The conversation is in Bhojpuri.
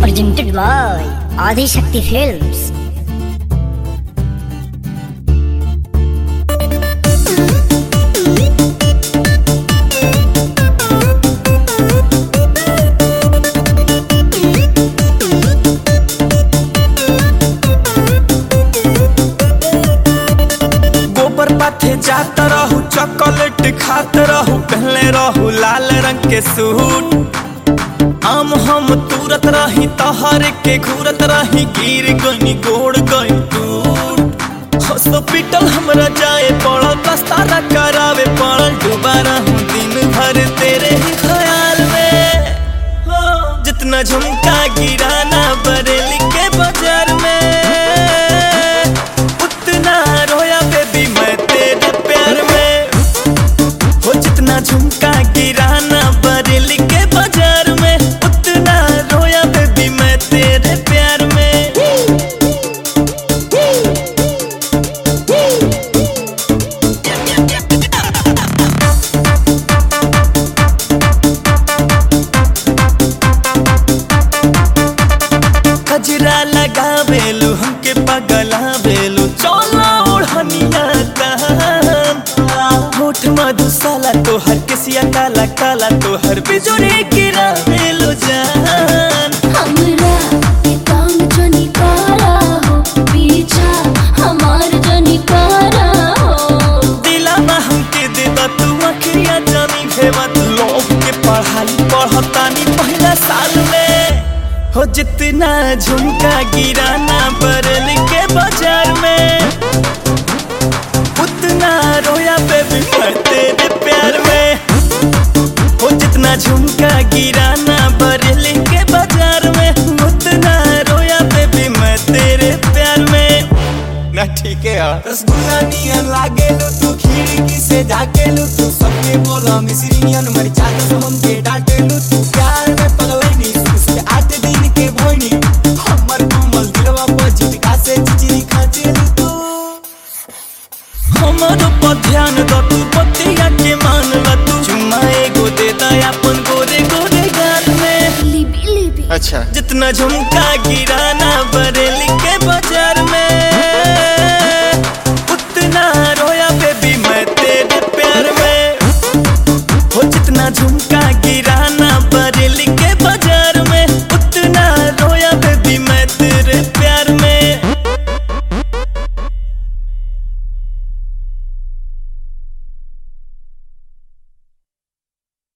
presented by Adi Shakti Films. गोबर पाथे जात रहू चॉकलेट खात रहू पहले रहू लाल रंग के सूट आम हम तुरत रही तहर के घूरत रही गिर गई गोड़ गई टूट हॉस्पिटल हमरा जाए पड़ल दस्ताना करावे पड़ल डूबा रहूं दिन भर तेरे ही ख्याल में हो, जितना झुमका गिराना बरेली के बाजार में उतना रोया बेबी मैं तेरे प्यार में हो जितना झुमका गिराना बरेली के बाजार में उतना रोया बेबी मैं तेरे प्यार में कजरा लगावेलू हमके पगलावेलू चोला ओढ़निया कहन होठ मधुशाला तोहर केसिया काला काला तोहर बिजुरी गिरावेलू जान हमरा के काम जनी करा हो पीछा हमार जनी करा हो दिलामा हमके दे दा तू अखिया जानी भेवा तू लोग के पढ़ाई पढ़तानी पहला साल में हो जितना झुमका गिराना बरल के बाजार में उतना रोया बेबी मैं तेरे प्यार में हो जितना झुमका गिराना बरल के बाजार में उतना रोया बेबी मैं तेरे प्यार में ना ठीक है यार रसगुल्ला नियन लागेलू तू खिड़की से झाकेलू तू सबके बोला मिश्री नियन मर जात तो हमके डांटेलू तू प्यार में पगलैनी उसके आठ दिन के भोनी हमर कोमल दिलवा पर झटका से चिचरी खाचेलू तू हमारो पर ध्यान द तू बतिया के मान ल तू चुम्मा एगो दे दा अपन गोरे गोरे गाल में लिबी लिबी अच्छा जितना झुमका गिराना बरेली के बजा